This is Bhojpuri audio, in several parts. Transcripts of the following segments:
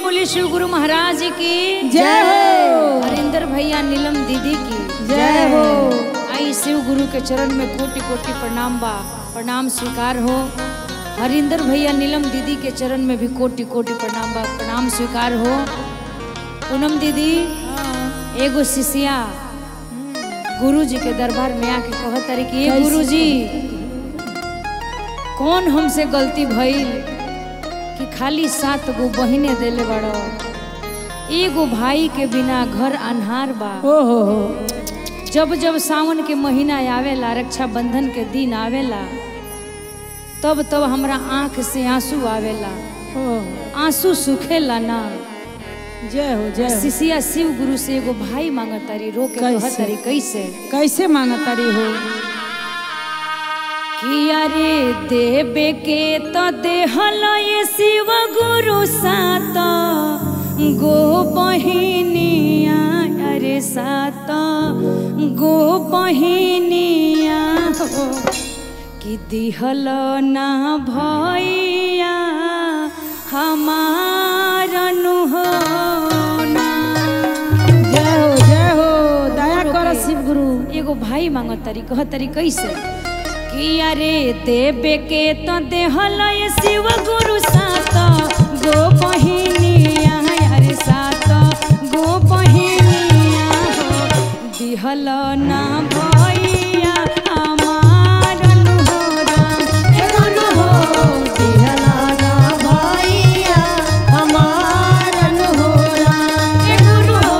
बोले शिव गुरु महाराज की जय हो हरिंदर भैया नीलम दीदी की जय हो आई शिव गुरु के चरण में कोटि कोटि प्रणाम बा प्रणाम स्वीकार हो हरिंदर भैया नीलम दीदी के चरण में भी कोटि कोटि प्रणाम बा प्रणाम स्वीकार हो पूनम दीदी एगो शिष्या गुरु जी के दरबार में आके कहत तारी कि "ए गुरु जी कौन हमसे गलती भइल कि खाली सात गो बहिने देले बड़ो एगो भाई के बिना घर अन्हार बा ओ हो हो जब जब सावन के महीना आवेला रक्षाबंधन के दिन आवेला तब तब हमरा आंख से आंसू आवेला ओ आंसू सुखेला ना जय हो जय हो शिष्या शिव गुरु से एगो भाई मांगतारी रो के कैसे? कहतारी कैसे कैसे मांगतारी हो कि अरे देवे के तो देहल ये शिव गुरु सात गो बहिनिया अरे सात गो बहिनिया हो कि दिहल ना भैया हमार नुहना जय हो जय हो दया कर शिव गुरु एगो भाई मांगतारी कहतारी कैसे कि अरे देवे के तो देहल ये शिव गुरु सात गो बहिनिया अरे सात गो बहिनिया हो दिहल ना भैया हमार नुहरा ए गुरु हो ए गुरु हो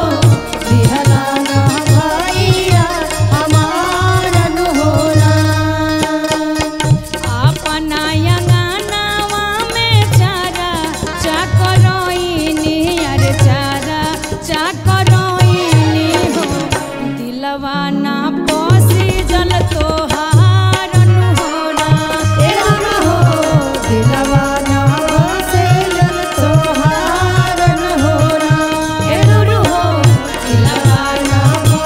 अपना अंगनावा में चारा चाकरोइनी अरे चारा चाकरोइनी हो दिलवा ना पोसी जल तोहार अनुहोरा ए गुरु हो ए गुरु हो दिलवा ना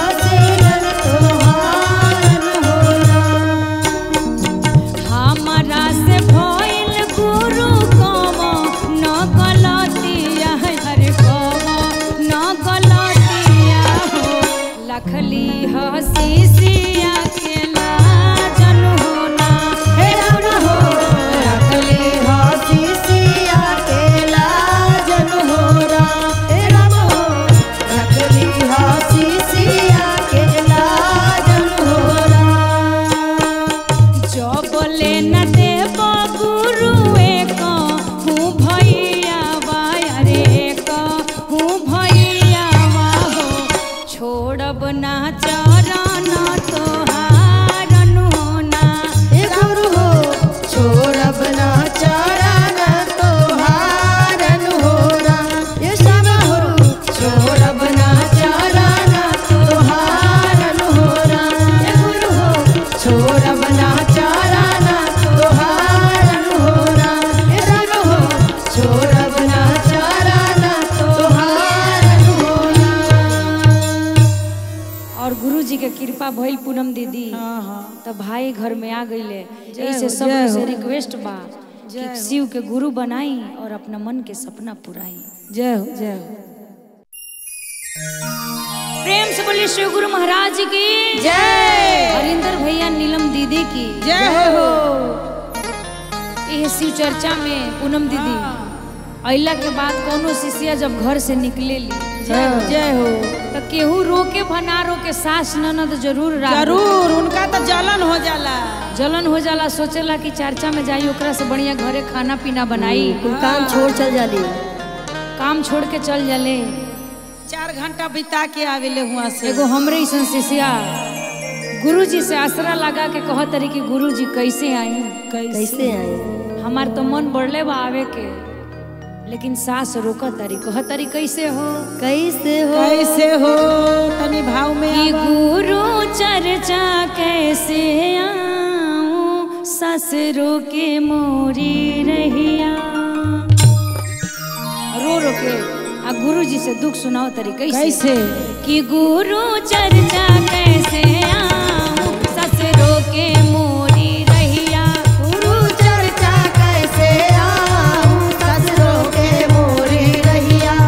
हमारा से भइल गुरु कम न गलतिया हरे कम न गलतिया हो लखली हसी सिया के लाजन होना हे गुरु हो लखली जबले न देव गुरु एक हूँ भैया रे एक हूँ भैया हो छोड़ब ना चरण तोहार होना हे गुरु हो छोड़बना चाराना तोहारन होरा ए गुरु हो छोड़बना चाराना तोहारन होरा और गुरु जी के कृपा भइल पूनम दीदी हाँ हाँ तो भाई घर में आ गईले जय ऐसे हो, सब जय से हो। रिक्वेस्ट बा कि शिव के गुरु बनाई और अपना मन के सपना पुराई जय हो जय हो प्रेम से बोलिए शिव गुरु महाराज की जय हरिंदर भैया नीलम दीदी की जय हो यह शिव चर्चा में पूनम दीदी अइला के बाद कोनो शिष्या जब घर से निकले ली जय हो जय हो तो केहू रोके भना रोके सास ननद जरूर राख जरूर उनका तो जलन हो जाला जलन हो जाला सोचेला कि चर्चा में जाई ओकरा से बढ़िया घरे खाना पीना बनाई काम छोड़ चल जाली काम छोड़ के चल जाले चार घंटा बिता के आवेले हुआ से एगो हमरे ऐसन शिष्या गुरु जी से आसरा लगा के कहत रही कि गुरु जी कैसे आई कैसे आए हमार तो मन बढ़ले बा आवे के लेकिन सास रोकत तारी कहत तारी कैसे हो कैसे हो कैसे हो तनी भाव में कि आवा। गुरु चर्चा कैसे आऊं ससुरो के मोरी रहिया रो रो के आ गुरु जी से दुख सुनाओ तरी कैसे कैसे कि गुरु चर्चा कैसे आऊं ससुरो के मोरी रहिया गुरु चर्चा कैसे आऊं ससुरों के मोरी रहिया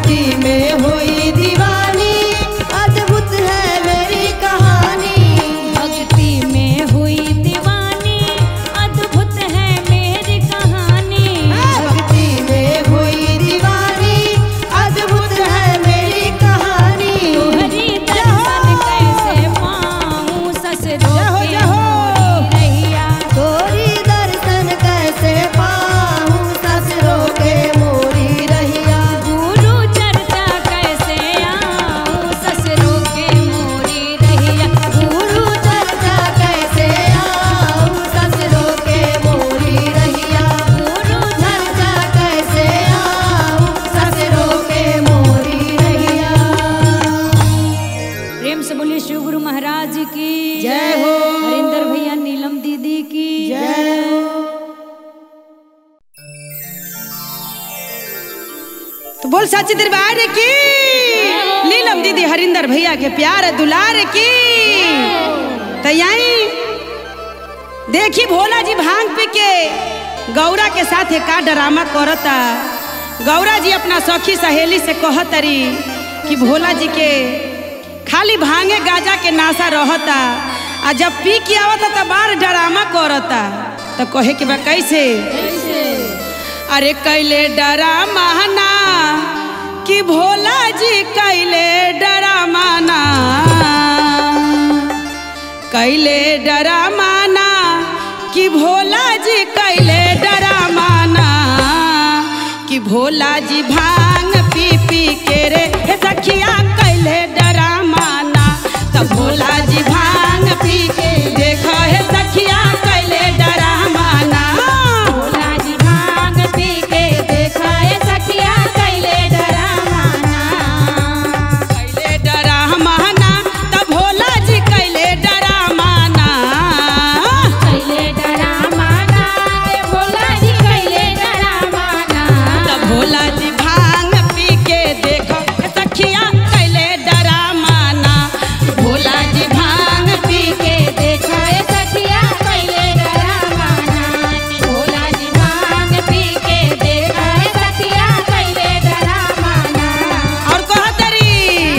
भक्ति में हुई दीवानी अद्भुत है मेरी कहानी भक्ति में हुई दीवानी अद्भुत है मेरी कहानी भक्ति में हुई दीवानी अद्भुत है मेरी कहानी तोहरी दर्शन कैसे पाऊं ससुरो जहो, के जहो। मोरी रहिया तोरी दर्शन कैसे पाऊं ससुरों के मोरी रहिया गुरु चर्चा कैसे आऊं ससुरो के मोरी रहिया गुरु चर्चा कैसे आऊं ससुरों के मोरी रहिया गुरु चर्चा कैसे आऊं ससुरों के मोरी रहिया प्रेम से बोलिए शिव गुरु महाराज की जय हो। हरिंदर भैया नीलम दीदी की जय हो। तो बोल सच दरबार की लीलम दीदी हरिंदर भैया के प्यार दुलार की तो यही देखी भोला जी भांग पी के गौरा के साथ का ड्रामा करता गौरा जी अपना सखी सहेली से कहतरी कि भोला जी के खाली भांगे गाजा के नाशा रहता आ जब पी के आवता तो बार ड्रामा करता तो कहे के बा कैसे अरे कैले ड्रामा ना कि भोला जी कैले ड्रामा ना कैले ड्रामा ना कि भोला जी कैले ड्रामा ना कि भोला जी भांग पी पी के रे हे सखिया कैले ड्रामा ना तब भोला जी भांग पी के देखो हे सखिया कैले ड्रामा ना भोला जी भांग पी के देखा है सखिया कैले डरामाना कैले डरामाना तब भोला जी कैले डरामाना कैले डरामाना रे भोला जी कैले डरामाना तब भोला जी भांग पी के देखो हे सखिया कैले डरामाना भोला जी भांग पी के देखा है सखिया कैले डरामाना भोला जी भांग पी के देखा है सखिया कैले डरामाना और कहतरी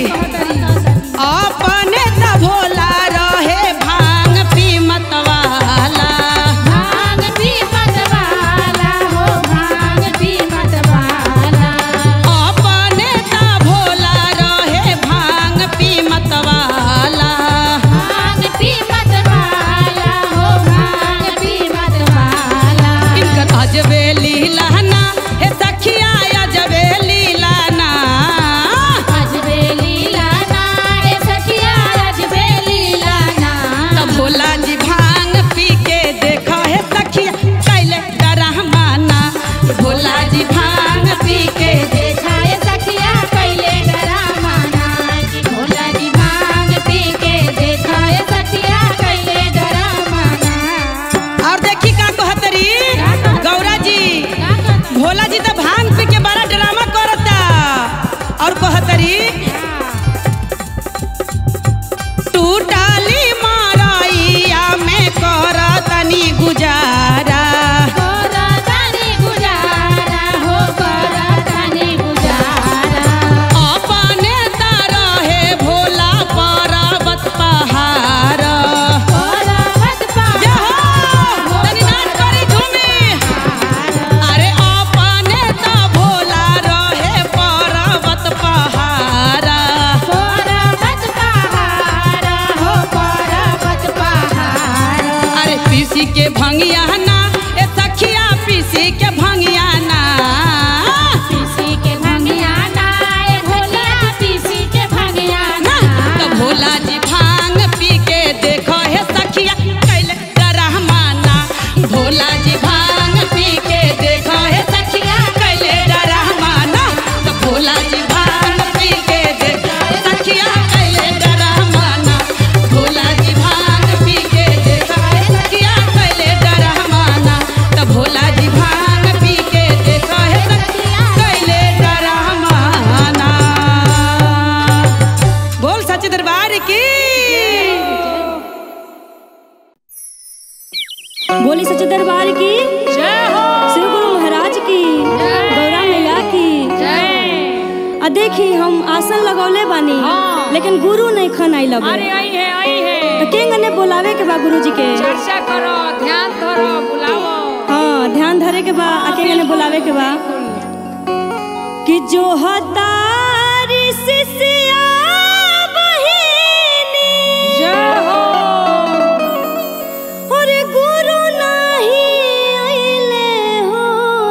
अपने त भोला रहे भांग पी मतवाला भांग पी मतवाला हो भांग पी मतवाला अपने त भोला रहे भांग पी मतवाला भांग पी मतवाला हो भांग पी मतवाला इनकर अजबे लीलाना हे सखिया अजबे लीलाना अजबे लीलाना रे सखिया अजबे लीलाना तब भोला जी भांग पी के देखा हे सखिया कैले डरहमाना भोला जी भांग पी के देखा है सखिया कैले डरामाना भोला जी भांग पी के देखा है सखिया कैले डरामाना और देखी का कहतरी गौरा जी भोला जी तो भांग पी के बड़ा ड्रामा करता और कहतरी टूटाली माराइया में करतनी गुजारा कोरा तानी गुजारा हो कोरा तानी गुजारा अपने तारा है भोला पर्वत पहाड़ कोरा मत जहो, तनी नाच करी झूमी। अरे अपने त भोला रहे पर्वत पहाड़ कोरा मत पहाड़ा हो कोरा मत पहाड़ा अरे पीसी के भंगिया ना ए सखिया पीसी के भंगिया ना पीसी के भंगिया ना ए भोला पीसी के भंगिया ना ना तो भोला जी भांग पी के देखो हे सखिया कैले डरहमाना भोला जी भांग पी के देखो हे सखिया कैले डरहमाना तो भोला जी भांग पी के देखो हे सखिया कैले डरहमाना भोला जी भांग पी के देखो हे सखिया कैले डरहमाना तो भोला जी भांग पी के देखो हे सखिया कैले डरहमाना बोल सच दरबार की बोली सच्चे दरबार की जय हो श्री गुरु महाराज की गौरा मैया की जय आ आ देखी हम आसन लगौले बानी हाँ। लेकिन गुरु नहीं खन आई लगे अरे आई है आई है तो केंग ने बुलावे के बा गुरु जी के चर्चा करो ध्यान धरो बुलाओ हाँ ध्यान धरे के बा आ केंग ने बुलावे के बा कि जो हतारी सिसिया बहिनी जय हो और गुरु नहीं आइले हो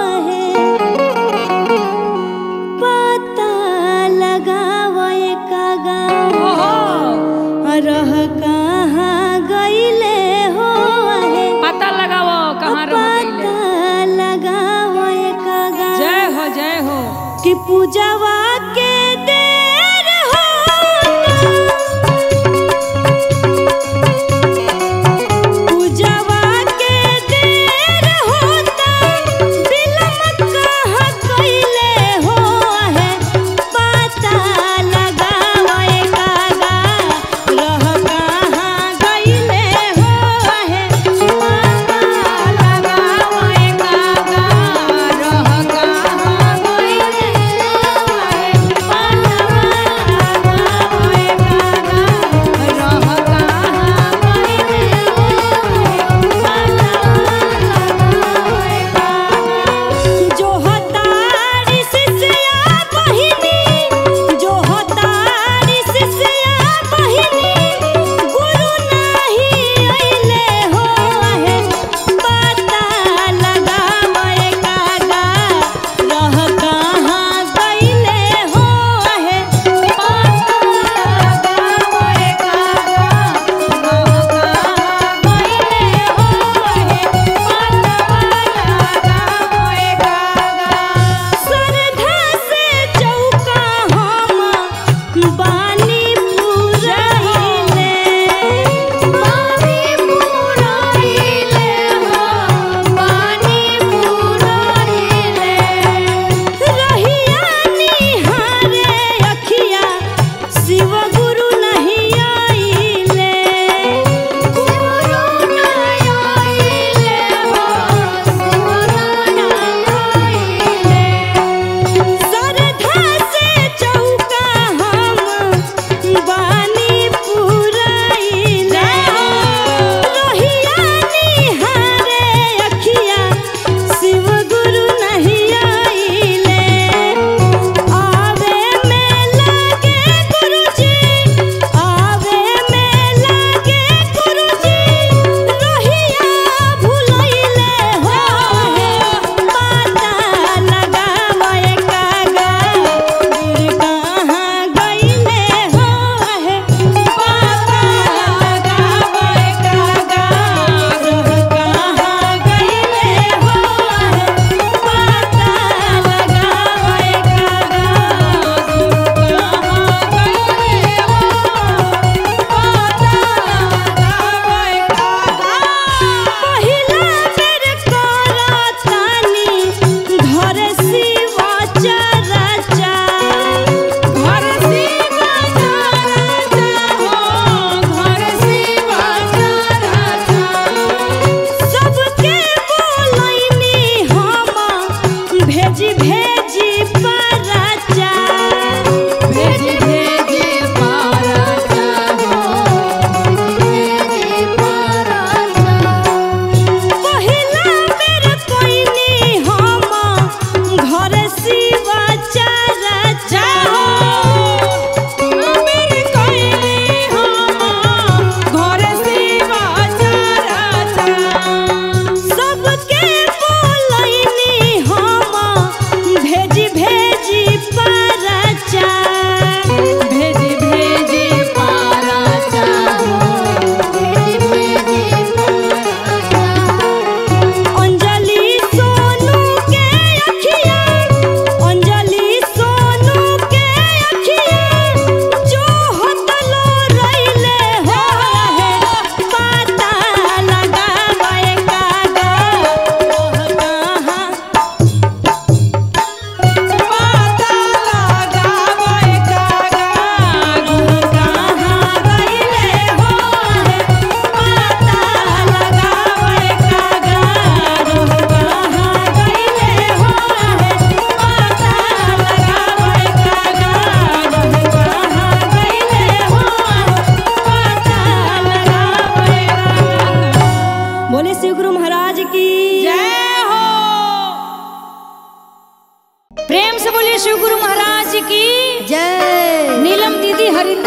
है पता लगावे कागा ओहो रह कहाँ गईले हो है पता लगाओ कहाँ रह गइले पता लगावे कागा जय हो जय हो कि पूजवा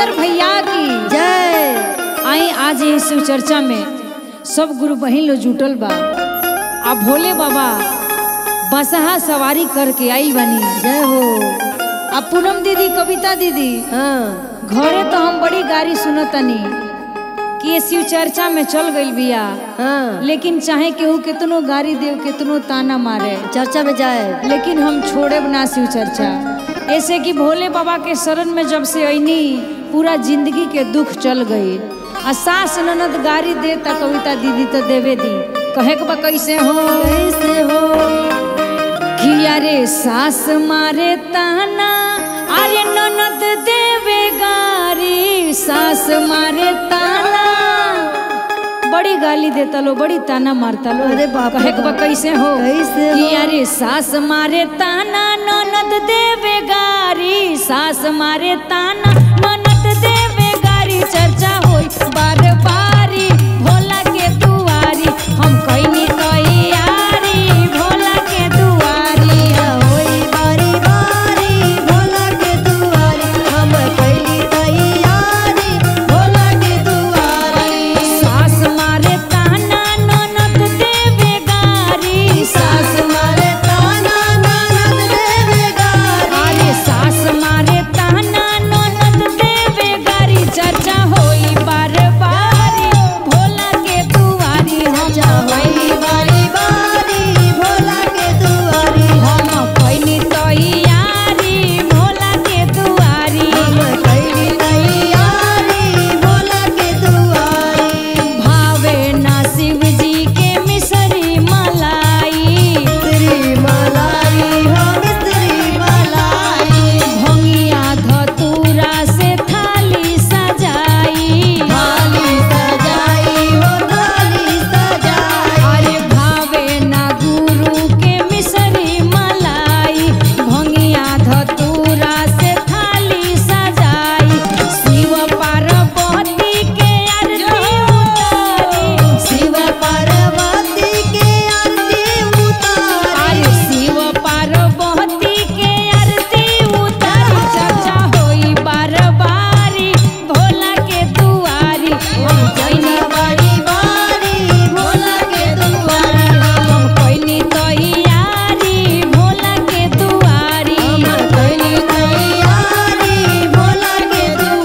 हरिंदर भैया की जय आई आज ये शिव चर्चा में सब गुरु बहन लोग जुटल बा आ भोले बाबा बसहा सवारी करके आई बनी जय हो आ पूनम दीदी कविता दीदी हाँ घरे तो हम बड़ी गाड़ी सुनतनी कि ये शिव चर्चा में चल गई बिया हाँ लेकिन चाहे केहू कितनो गाड़ी देव कितनो ताना मारे चर्चा में जाए लेकिन हम छोड़े ना शिव चर्चा ऐसे कि भोले बाबा के शरण में जब से अनी पूरा जिंदगी के दुख चल गई आ सास ननद गाड़ी दे ता कविता दीदी तो देवे दी कहे के बा कैसे हो कैसे हो कि अरे सास मारे ताना अरे ननद देवे गारी सास मारे ताना बड़ी गाली देता लो बड़ी ताना मारता लो अरे बाप रे कहे के बा कैसे हो कैसे हो? कि अरे सास मारे ताना ननद देवे गारी सास मारे ताना ननद देवे गारी चर्चा होई बार बारी भोला के दुआरी हम कइनी तैयारी भोला के दुआरी होई बारी बारी भोला के दुआरी हम कैली तैयारी भोला के दुआरी सास मारे ताना ननद देवे गारी सास मारे ताना ननद देवे गारी अरे सास मारे ताना ननद देवे गारी चर्चा होई बार बारी भोला के दुआरी हम जा होई बारी बारी भोला के दुआरी हम कइनी तैयारी भोला के दुआरी हम कैली तैयारी भोला के दुआरी भावे ना शिव जी के मिसरी मलाई श्री मलाई हो श्री मलाई भंगिया धतूरा से थाली सजाई थाली सजाई हो थाली सजाई अरे भावे ना गुरु के मिसरी मलाई भंगिया धतूरा से थाली सजाई शिव पार्वती के आरती उतारी शिव पार्वती के आरती उतारी अरे शिव पार्वती के आरती उतारी चर्चा होई बार बारी भोला के दुआरी हम कइनी बारी बारी भोला के दुआरी हम कइनी तैयारी भोला के दुआरी हम कैली तैयारी भोला के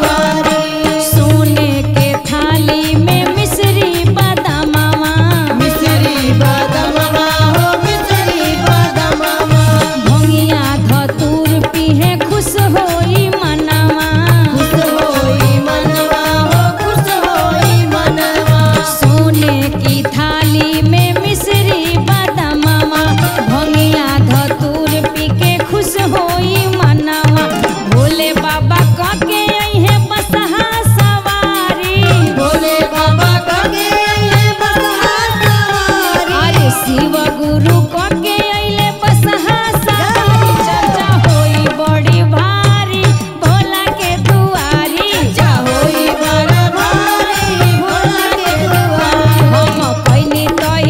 दुआरी सोने के थाली में मिश्री बादामावा मिश्री बादमवा हो मिश्री बादमवा भंगिया धतूर पीहे खुश होई मनावा खुश होई मनवा हो खुश होई मनवा सोने की थाली में मिश्री बादामावा भंगिया धतूर पी के खुश होई मनावा भोले बाबा कह के अइहे बसहा सवारी भोले बाबा कगे ये बसहा सवारी अरे शिव गुरु कह के अइले बसहा सवारी चर्चा होई बड़ी भारी भोला के दुआरी जा होई बर भारी भोला के दुआरी हम कइनी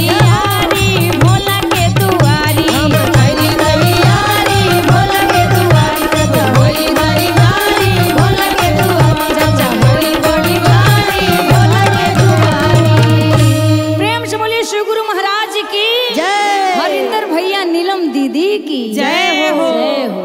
तैयारी भोला के दुआरी हम कैली तैयारी भोला के दुआरी जा होई बड़ी भारी भोला के दुआरी जा होई बड़ी भारी भोला के दुआरी प्रेम से बोलिए शिव गुरु महाराज की जय हरिंदर भैया नीलम दीदी की जय हो। जय हो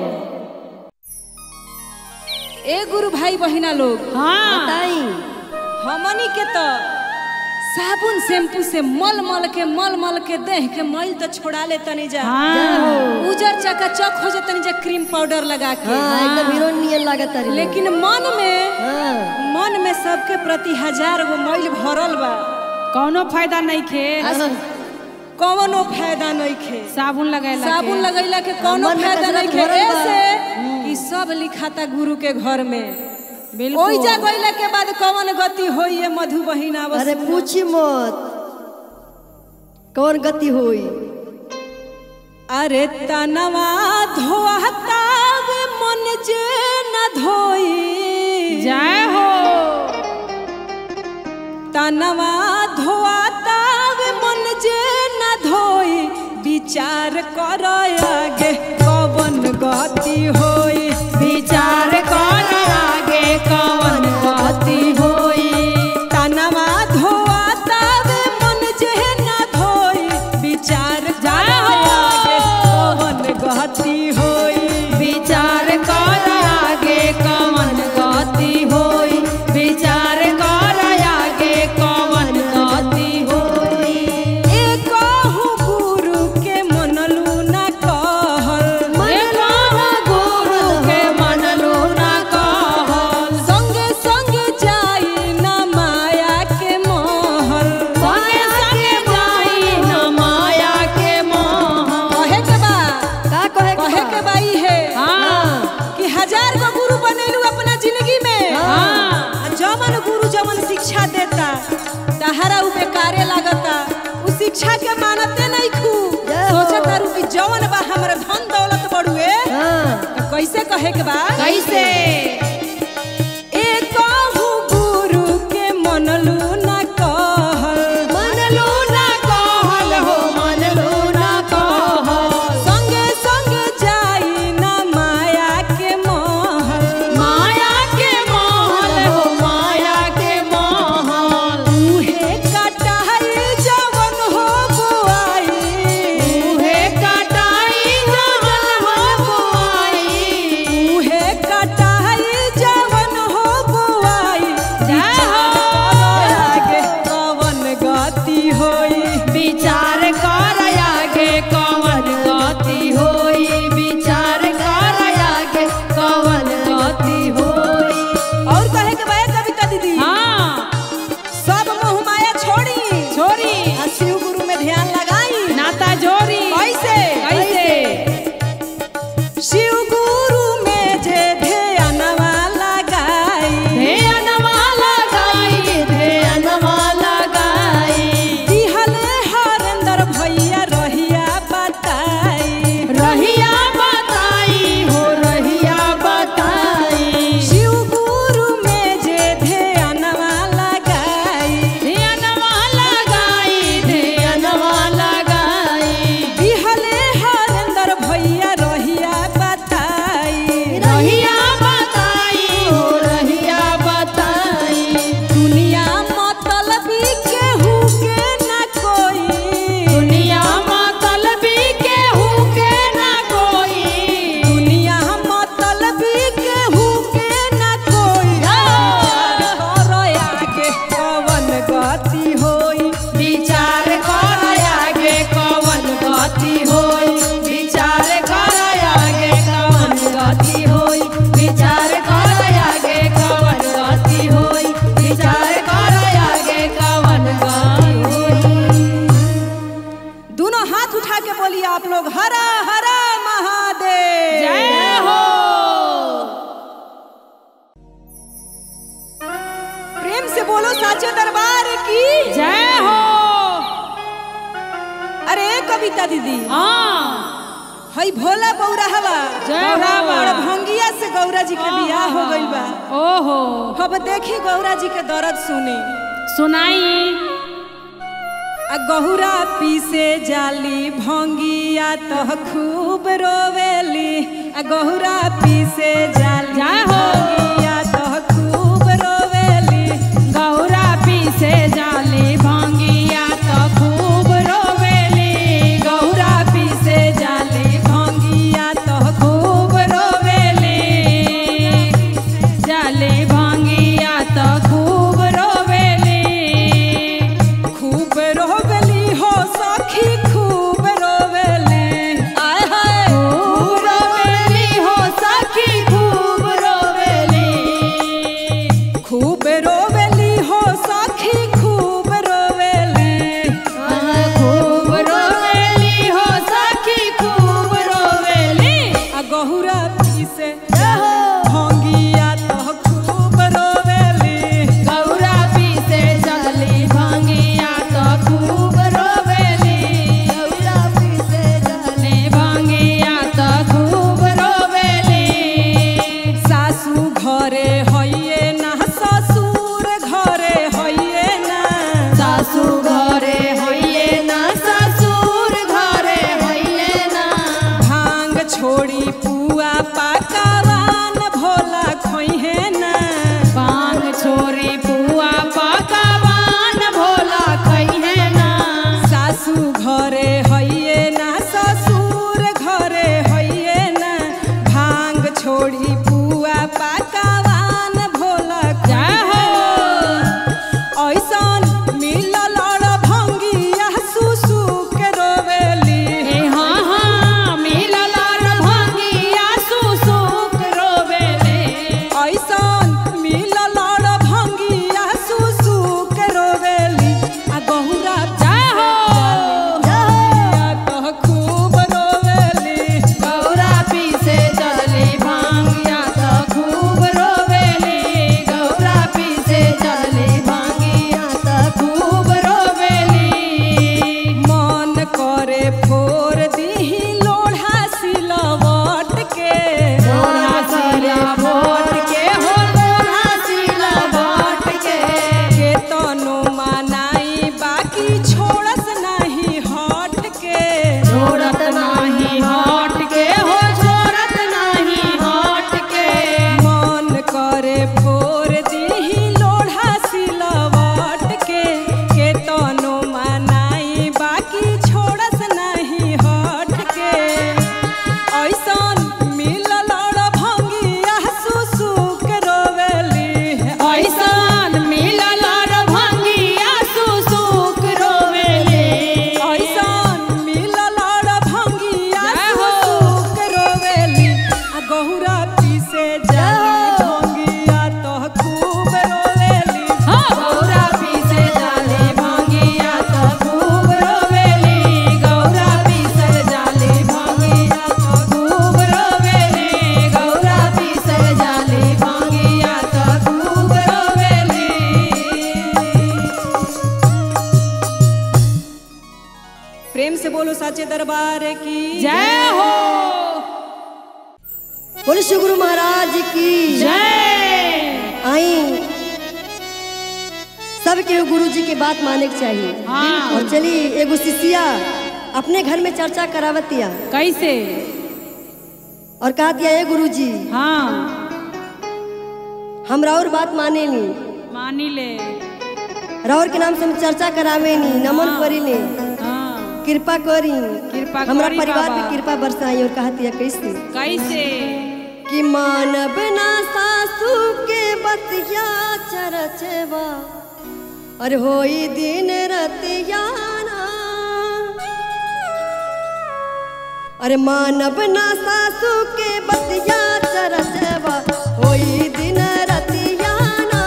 ए गुरु भाई बहिना लोग हाँ बताई हमनी के तो साबुन शैम्पू से मल मल के मल मल के देह के मैल तो छोड़ा ले तनी जा हाँ उजर चकाचक हो जातनी जा क्रीम पाउडर लगा के हाँ एकदम हीरोइन नियन लागत तारी लेकिन मन में हाँ मन में सबके प्रति हजार गो मैल भरल बा कौनो फायदा नहीं खे कौनो फायदा नहीं खे साबुन लगैला साबुन लगैला के कौनो मन में फायदा कसरत नहीं खे भरल बा। ऐसे कि सब लिखाता गुरु के घर में बिल्कुल ओई जा गइला के बाद कौन गति होई ये मधु बहिना बस अरे पूछी मत कौन गति होई अरे तनवा धोहता वे मन जे न धोई जय हो तनवा धोआता वे मन जे न धोई विचार कर आगे कवन गति होई विचार कर आगे कौन शिक्षा देता तहरा उ बेकारे लागता उ शिक्षा के मानते नहीं खू सोचत तारू कि जवन बा हमर धन दौलत बड़ुए तो कैसे कहे के बा कैसे एक गुरु के मनलू ना कहल मनलू ना कहल हो मनलू ना कहल संगे संग जाई ना माया के महल माया के महल हो माया के महल उहे कटाई जवन हो बुआई उहे कटाई जवन हो बुआई उहे कटाई जवन हो बुआई जय हो। आगे कवन गति होई विचार कर आगे कवन गति होई विचार कर आगे कवन गति होई और कहे के बाय कविता दीदी हाँ सब मोह माया छोड़ी छोरी आ शिव गुरु में ध्यान लगाई नाता जोरी कैसे कैसे शिव गुरु में जे ध्यानवा लगाई ध्यानवा लगाई ध्यानवा लगाई दिहले हरेंद्र भैया रहिया बताई रहिया बताई हो रहिया बताई शिव गुरु में जे ध्यानवा लगाई ध्यानवा लगाई ध्यानवा लगाई दिहले हरेंद्र भैया रहिया बताई रहिया बताई हो रहिया बताई दुनिया मतलबी केहू के ना कोई दुनिया मतलबी केहू के ना कोई दुनिया मतलबी केहू के ना कोई कर आगे कवन गति होई विचार कर आगे कवन गति होई विचार कर आगे कवन गति होई विचार कर आगे कवन गति होई विचार कर आगे कवन गति होई दोनों हाथ उठा के बोलिए आप लोग हरा हरा महादेव जय हो प्रेम से बोलो साचे दरबार की जय हो अरे कविता दीदी हाँ हई भोला बौरा हवा जय हो। और भंगिया से गौरा जी के बियाह हो गइल बा ओहो अब देखी गौरा जी के दर्द सुनी सुनाई आ गहुरा पीसे जाली भंगिया तो खूब रोवेली आ गहुरा पीसे जाली जय हो। भंगिया तो खूब रोवेली गौरा पीसे जाली भांगिया तो खूब रोवेली गौरा पीसे जाली भंगिया तो खूब रोवेली जाली भांगिया तो खूब रोवेली खूब रोवेली हो सखी खूब रोवेली आय हाय खूब रोवेली हो सखी खूब रोवेली खूब रोवेली हो सखी खूब रोवेली खूब रोवेली हो सखी खूब रोवेली आ गहुरा पीसे भंगिया तो खूब रोवेली गौरा पीसे चली भांगिया तो खूब रोवेली गौरा पीसे चली भांगिया तो खूब रोवेली सासू घरे हइये ना ससुर घरे हइये ना सासू घरे होइए ना ससुर घरे होइए ना भांग छोड़ी पुआ पकवान भोला खोइहे ना पान छोरी पुआ पकवान भोला कहिए ना सासू घरे हइये ना ससुर घरे हइये ना भांग छोड़ी पुआ पकवान साचे दरबार की जय हो बोले श्री गुरु महाराज की जय आई सबके गुरु जी की बात माने के चाहिए हाँ और चली एगो शिष्या अपने घर में चर्चा करावतिया कैसे और कहा दिया ए गुरु जी हाँ हम राउर बात माने नी मानी ले राउर के नाम से हम चर्चा करावे नी नमन करी नी हाँ कृपा करी कृपा हमरा करी परिवार बाबा। पे कृपा बरसाई और कहा दिया कैसे कैसे कि मानव ना सासू के बतिया चरचवा और होई दिन रतियाना अरे मानव ना सासू के बतिया चरचवा होई दिन रतियाना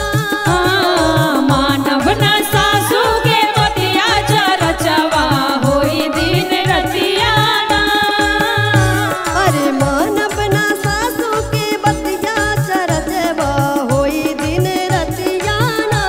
मानव न सासू के बतिया चरचवा होई दिन रतियाना अरे मानव ना सासू के बतिया चरचवा होई दिन रतियाना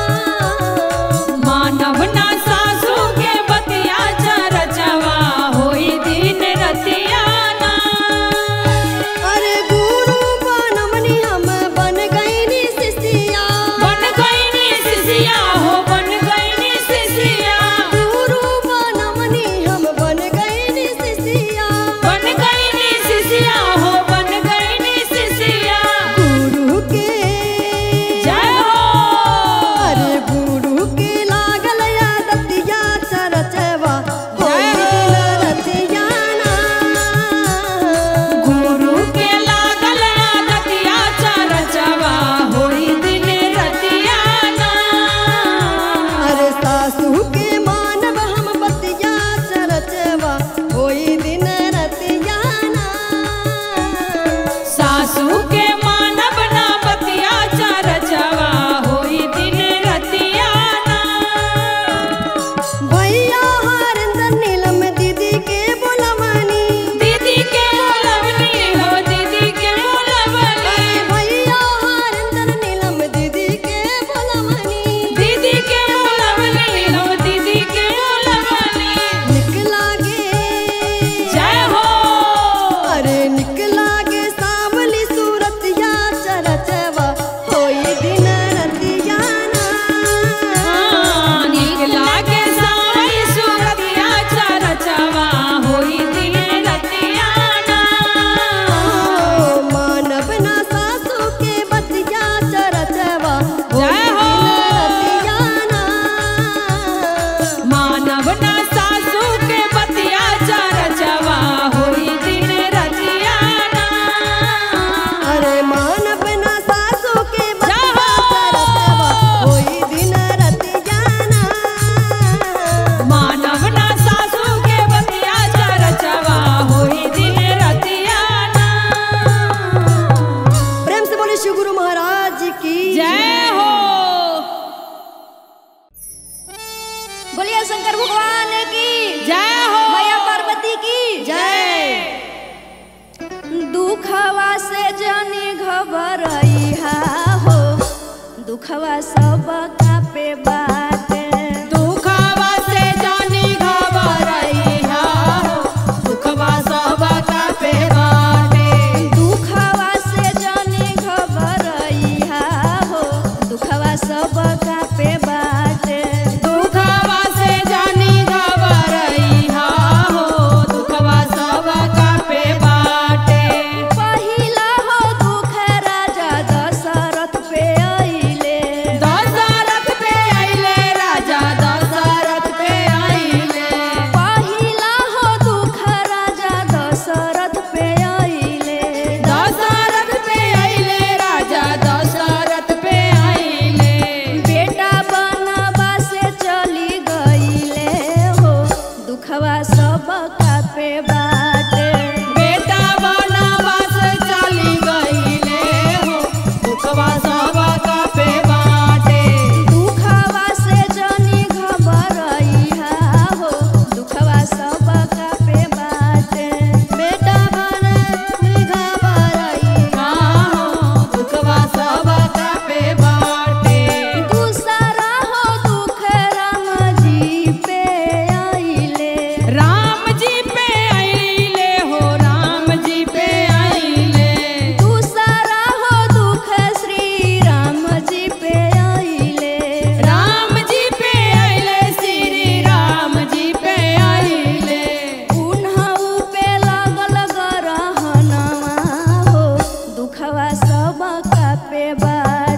मानव न सासू के बतिया चरचवा होई दिन रतियाना अरे गुरु बनमनी हम बन गईनी शिष्या बन गईनी सिसिया हो बन गईनी सिसिया गुरु बनमनी हम बन गईनी शिष्या बन गईनी सिसिया हो बन गईनी सिसिया गुरु के जय हो अरे गुरु के लागल यादतिया चरचवा होई दिन रतियाना गुरु के लागल आदतिया चरचवा होई दिन रतियाना अरे सासू के मानव हम बतिया चरचवा होई दिन रतियाना सासू के मानव ना बतिया चरचवा होई दिन रतियाना भैया हरिंदर नीलम दीदी के बोलवनी दीदी के बोलवनी हो दीदी के बोलवनी भैया हरिंदर नीलम दीदी के बोलवनी दीदी के बोलवनी हो दीदी के बोलवनी निकला गे जय हो अरे निकला गे सावली सूरतिया चरचवा होई दिन रतियाना नीक लागे साई सुरतिया चरचवा होई दिन रतियाना ओ मानव ना सासू के बतिया चरचवा होई जय हो। दिन रतियाना मानव ना सासू के बतिया चरचवा होई दिन रतियाना अरे मानव ना सासू के जय बतिया हो। चरचवा होई दिन रतियाना मानव ना सासू के बतिया चरचवा होई दिन रतियाना प्रेम से बोले शिव गुरु महाराज की जय हो बोलिए शंकर भगवान की जय हो मैया पार्वती की जय दुखवा से जानी घबरइहा हो दुखवा सब का पे बाटे दुखवा से जानी घबरइहा हो, दुखवा सब का पे बाटे। दुखवा से जानी घबरइहा हो दुखवा सब का पे बाटे दुखवा से जानी घबरइहा हो, दुखवा सब का पे बाटे। पहिला हो दुख राजा दशरथ पे अइले दशरथ पे अइले सब कापे बाज